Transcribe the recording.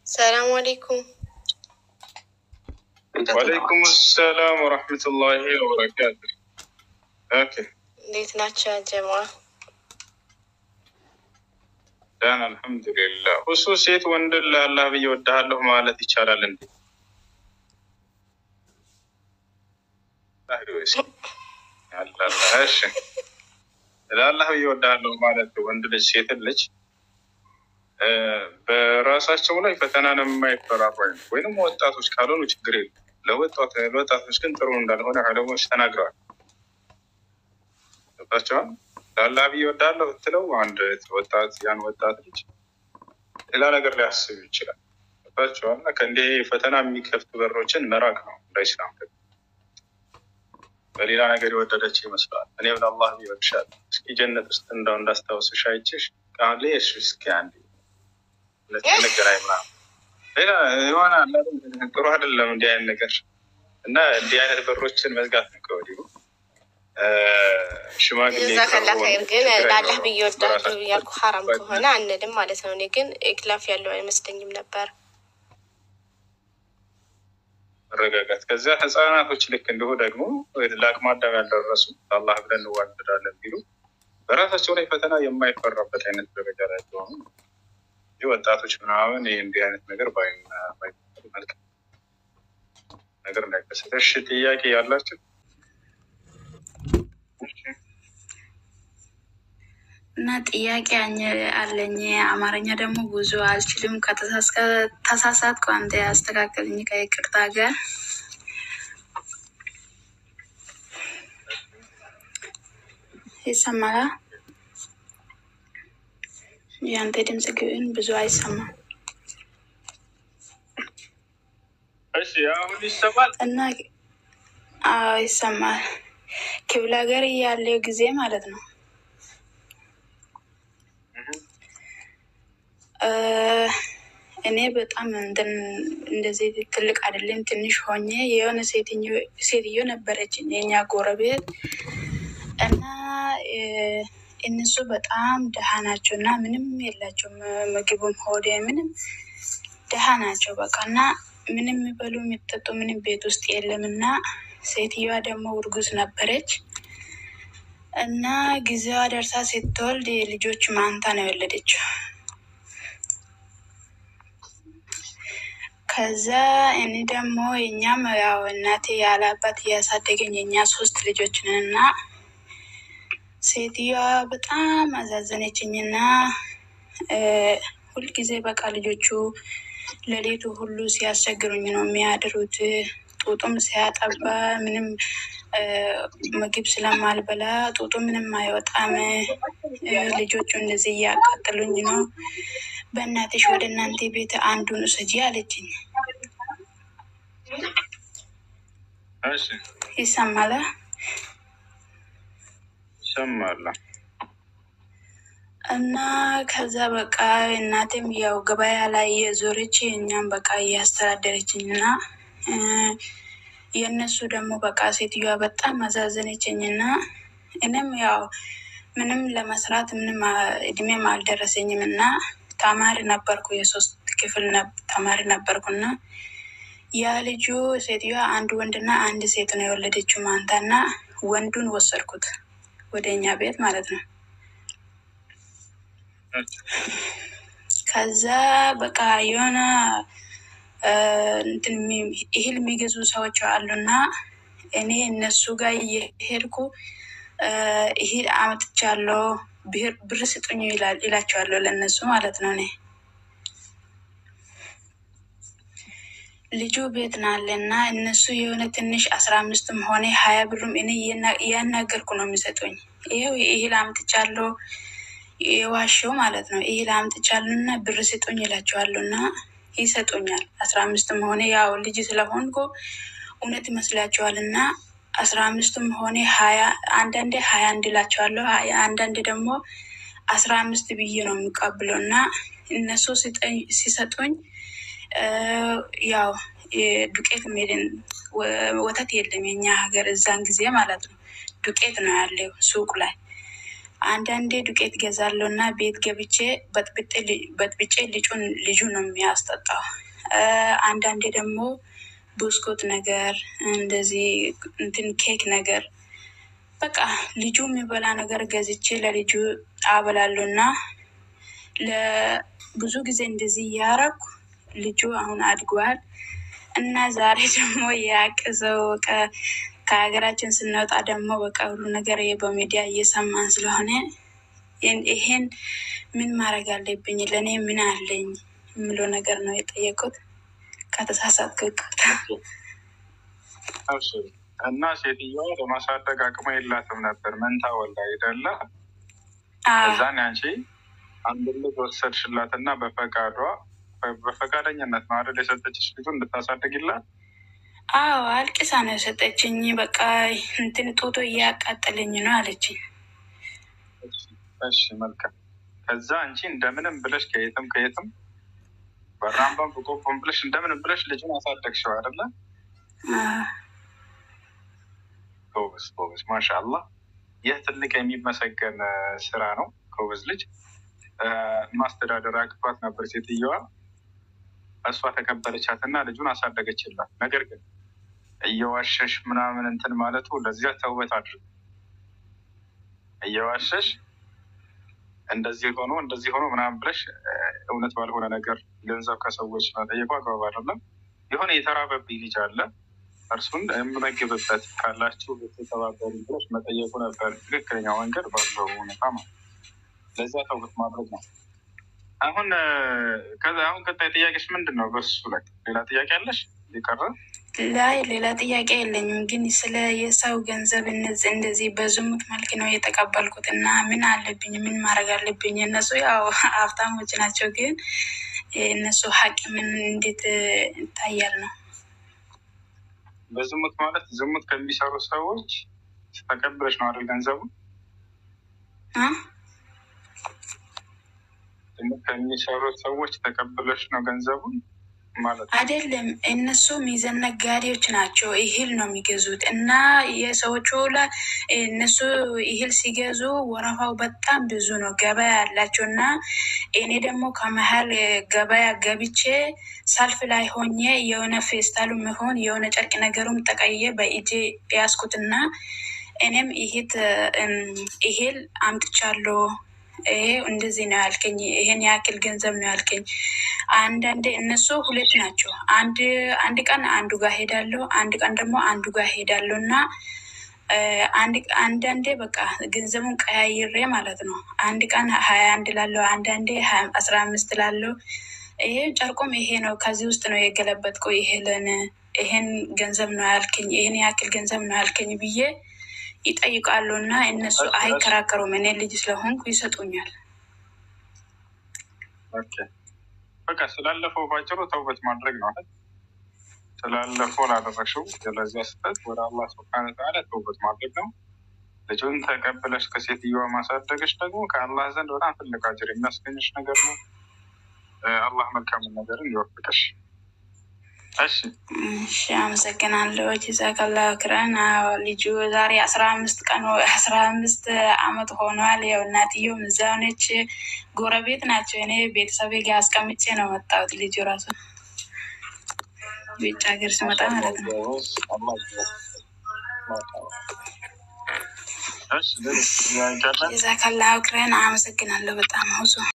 ሰላም አሌይኩም። ወአለይኩም ሰላም ወረሕመቱላሂ ወበረካቱ። ኦኬ እንዴት ናቸው ጀማ? ዳን አልሐምዱሊላህ። እሱ ሴት ወንድን ለአላህ ብዬ ወድሃለሁ ማለት ይቻላል እንዴ? እሺ ለአላህ ብዬ ወድሃለሁ ማለት ወንድ ልጅ ሴትን ልጅ በራሳቸው ላይ ፈተናን የማይፈራሩ አይነት ወይንም ወጣቶች ካልሆኑ ችግር የለም። ለወጣቶች ግን ጥሩ እንዳልሆነ ዑለሞች ተናግረዋል። ገባቸዋል። ለአላህ ብዬ እወዳለሁ ብትለው አንድ ወጣት ያን ወጣት ልጅ ሌላ ነገር ሊያስብ ይችላል። ገባቸዋል። ከእንዲህ ፈተና የሚከፍቱ በሮችን መራቅ ነው እንደ ኢስላም ደግሞ በሌላ ነገር የወደደች ይመስላል። እኔ ለአላህ ብዬ እወድሻለሁ እስኪ ጀነት ውስጥ እንዳው እንዳስታውስሽ አይችሽ ቃሌ እሺ እስኪ አንዴ ነገራይ ምናምን ሌላ የሆነ ጥሩ አይደለም እንዲህ አይነት ነገር እና እንዲህ አይነት በሮችን መዝጋት ነው ከወዲሁ። ሽማግሌ ጀዛከላ ኸይር። ግን ለአላህ ብዬ ወዳለሁ ያልኩ ሀራም ከሆነ አንልም ማለት ነው። እኔ ግን ኢክላፍ ያለው አይመስለኝም ነበር። መረጋጋት ከዚያ ህፃናቶች ልክ እንዲሁ ደግሞ ለአቅመ አዳም ያልደረሱ አላህ ብለን እንዋደዳለን ቢሉ በራሳቸው ላይ ፈተና የማይፈራበት አይነት ደረጃ ላይ ሲሆኑ ይህ ወጣቶች ምናምን ይህ እንዲህ አይነት ነገር መልካም ነገር እንዳይከሰት። እሺ ጥያቄ ያላቸው እና ጥያቄ አለኝ። አማርኛ ደግሞ ብዙ አልችልም። ከተሳሳትኩ አንተ ያስተካከልኝ ከይቅርታ ጋር። ይሰማላ? የአንተ ድምፅ ግን ብዙ አይሰማም እሺ አሁን ይሰማል እና አዎ ይሰማል። ክፍለ ሀገር ያለው ጊዜ ማለት ነው እኔ በጣም እንደዚህ ትልቅ አይደለም ትንሽ ሆኜ የሆነ ሴትዮ ነበረችኝ የኛ ጎረቤት እና እነሱ በጣም ደሃ ናቸው እና ምንም የላቸውም። ምግብም ሆደ ምንም ደሃ ናቸው በቃ እና ምንም የሚበሉ የሚጠጡ ምንም ቤት ውስጥ የለም እና ሴትዮዋ ደግሞ እርጉዝ ነበረች እና ጊዜዋ ደርሳ ስትወልድ ልጆች ማንታ ነው የወለደችው። ከዛ እኔ ደግሞ የኛም ያው እናቴ ያለ አባት እያሳደገኝ የኛ ሶስት ልጆች ነን እና ሴትዮዋ በጣም አዛዘነችኝና ሁልጊዜ በቃ ልጆቹ ሌሊቱ ሁሉ ሲያስቸግሩኝ ነው የሚያድሩት። ጡጡም ሲያጠባ ምንም ምግብ ስለማልበላ ጡጡ ምንም አይወጣም። ልጆቹ እንደዚህ እያቃጥሉኝ ነው። በእናትሽ ወደ እናንተ ቤት አንዱን ውሰጂ አለችኝ። ይሰማላ? ይሰማል። እና ከዛ በቃ እናቴም ያው ገበያ ላይ የዞረች እኛም በቃ እያስተዳደረችኝ እና የእነሱ ደግሞ በቃ ሴትዮዋ በጣም አዛዘነችኝ እና እኔም ያው ምንም ለመስራት ምንም እድሜም አልደረሰኝም እና ተማሪ ነበርኩ። የሶስት ክፍል ተማሪ ነበርኩና ያ ልጁ ሴትዮዋ አንድ ወንድና አንድ ሴት ነው የወለደችው ማንታና ወንዱን ወሰድኩት ወደ እኛ ቤት ማለት ነው። ከዛ በቃ የሆነ እህል የሚገዙ ሰዎች አሉና እኔ እነሱ ጋር እየሄድኩ እህል አመጥቻለሁ ብር ስጡኝ ይላቸዋለሁ ለእነሱ ማለት ነው። እኔ ልጁ ቤት ናለ እና እነሱ የሆነ ትንሽ አስራ አምስትም ሆነ ሀያ ብሩም እኔ እያናገርኩ ነው የሚሰጡኝ። ይኸው እህል አምጥቻለሁ የዋሸው ማለት ነው። እህል አምጥቻለሁ እና ብር ስጡኝ ይላቸዋለሁ እና ይሰጡኛል። አስራ አምስትም ሆነ ያው ልጅ ስለሆንኩ እውነት ይመስላቸዋል እና አስራ አምስትም ሆነ ሀያ አንዳንዴ ሀያ አንድ እላቸዋለሁ። አንዳንዴ ደግሞ አስራ አምስት ብዬ ነው የሚቀብለው እና እነሱ ሲሰጡኝ ያው ዱቄት ሜድን ወተት የለም የኛ ሀገር እዛን ጊዜ ማለት ነው። ዱቄት ነው ያለው ሱቅ ላይ አንዳንዴ ዱቄት ገዛለሁ እና ቤት ገብቼ በጥብጬ ልጁን ልጁ ነው የሚያስጠጣው። አንዳንዴ ደግሞ ብስኩት ነገር እንደዚህ እንትን ኬክ ነገር በቃ ልጁ የሚበላ ነገር ገዝቼ ለልጁ አበላለሁ እና ለብዙ ጊዜ እንደዚህ እያረኩ ልጁ አሁን አድጓል እና ዛሬ ደግሞ ያቅዘው ከሀገራችን ስንወጣ ደግሞ በቃ ሁሉ ነገር በሚዲያ እየሰማን ስለሆነ ይሄን ምን ማድረግ አለብኝ? ለእኔ ምን አለኝ የምለው ነገር ነው የጠየቁት። ከተሳሳትኩ ይቅርታ። እና ሴትዮዋ ለማሳደግ አቅሙ የላትም ነበር። መንታ ወልዳ አይደለ? እዛን ያንቺ አንድ ልጅ ወሰድሽላት እና በፈቃዷ በፈቃደኝነት ነው አይደል የሰጠችሽ ልጁ እንድታሳድግላት? አዎ አልቅሳ ነው የሰጠችኝ። በቃ እንትን ጦቶ እያቃጠለኝ ነው አለችኝ። እሺ መልካም። ከዛ አንቺ እንደምንም ብለሽ ከየትም ከየትም በራምባም በቆቦም ብለሽ እንደምንም ብለሽ ልጁን አሳደግሽው አይደለ? ጎበዝ ጎበዝ፣ ማሻአላህ። ይህ ትልቅ የሚመሰገን ስራ ነው። ጎበዝ ልጅ ማስተዳደር አቅቷት ነበር ሴትየዋ። እሷ ተቀበለቻት እና ልጁን አሳደገችላት። ነገር ግን እየዋሸሽ ምናምን እንትን ማለቱ ለዚያ ተውበት አድርግ። እየዋሸሽ እንደዚህ ሆኖ እንደዚህ ሆኖ ምናምን ብለሽ እውነት ባልሆነ ነገር ገንዘብ ከሰዎች መጠየቁ አግባብ አይደለም። የሆነ የተራበብኝ ልጅ አለ እርሱን የምመግብበት ካላችሁ ብትተባበሩ ብለሽ መጠየቁ ነበር ትክክለኛው መንገድ ባለው ሁኔታ ማለት ለዚያ ተውበት ማድረግ ነው። አሁን ከዛ አሁን ቀጣይ ጥያቄሽ ምንድን ነው? በሱ ላይ ሌላ ጥያቄ አለሽ? ሊቀረ ላይ ሌላ ጥያቄ የለኝም፣ ግን ስለ የሰው ገንዘብ እነዚህ እንደዚህ በዝሙት መልክ ነው የተቀበልኩት እና ምን አለብኝ? ምን ማድረግ አለብኝ? እነሱ ያው ሀብታሞች ናቸው፣ ግን እነሱ ሀቅ ምን እንዴት ይታያል ነው? በዝሙት ማለት ዝሙት ከሚሰሩ ሰዎች ተቀብለሽ ነው አይደል ገንዘቡ ከሚሰሩት ሰዎች ተቀብለሽ ነው ገንዘቡን ማለት ነው። አይደለም። እነሱ ሚዘን ነጋዴዎች ናቸው። እህል ነው የሚገዙት እና የሰዎቹ ላ እነሱ እህል ሲገዙ ወረፋው በጣም ብዙ ነው፣ ገበያ ያላቸው እና እኔ ደግሞ ከመሀል ገበያ ገብቼ ሰልፍ ላይ ሆኜ የሆነ ፌስታሉ መሆን የሆነ ጨርቅ ነገሩም ጠቀየ በእጄ ያስኩትና እኔም ይሄት እህል አምጥቻለሁ ይሄ እንደዚህ ነው ያልከኝ፣ ይሄን ያክል ገንዘብ ነው ያልከኝ። አንዳንዴ እነሱ ሁለት ናቸው። አንድ አንድ ቀን አንዱ ጋር ሄዳለሁ፣ አንድ ቀን ደግሞ አንዱ ጋር ሄዳለሁ እና አንዳንዴ በቃ ገንዘቡን ቀያይሬ ማለት ነው። አንድ ቀን ሀያ አንድ ላለው አንዳንዴ አስራ አምስት ላለው ይሄ ጨርቁም ይሄ ነው ከዚህ ውስጥ ነው የገለበጥከው፣ ይሄንን ይሄን ገንዘብ ነው ያልከኝ፣ ይሄን ያክል ገንዘብ ነው ያልከኝ ብዬ ይጠይቃሉ እና እነሱ አይከራከሩም። እኔ ልጅ ስለሆንኩ ይሰጡኛል። በቃ ስላለፈው ባጭሩ ተውበት ማድረግ ነው አይደል? ስላለፈው ላደረግሽው ለዚያ ስህተት ወደ አላህ ስብሐነ ወተዓላ ተውበት ማድረግ ነው። ልጁን ተቀብለሽ ከሴትዮዋ ማሳደገሽ ደግሞ ከአላህ ዘንድ በጣም ትልቅ አጅር የሚያስገኝሽ ነገር ነው። አላህ መልካምን ነገርን ይወፍቅሽ። እሺ እሺ፣ አመሰግናለሁ። ጀዛከላ ክረን። ልጁ ዛሬ አስራ አምስት ቀን አስራ አምስት አመት ሆኗል። ያው እናትየውም እዛው ነች፣ ጎረቤት ናቸው። እኔ ቤተሰቤ ጋር አስቀምጬ ነው መጣሁት። ልጁ ራሱ ውጭ ሀገር ስመጣ ማለት ነው። ጀዛከላ ክረን። አመሰግናለሁ በጣም ብዙ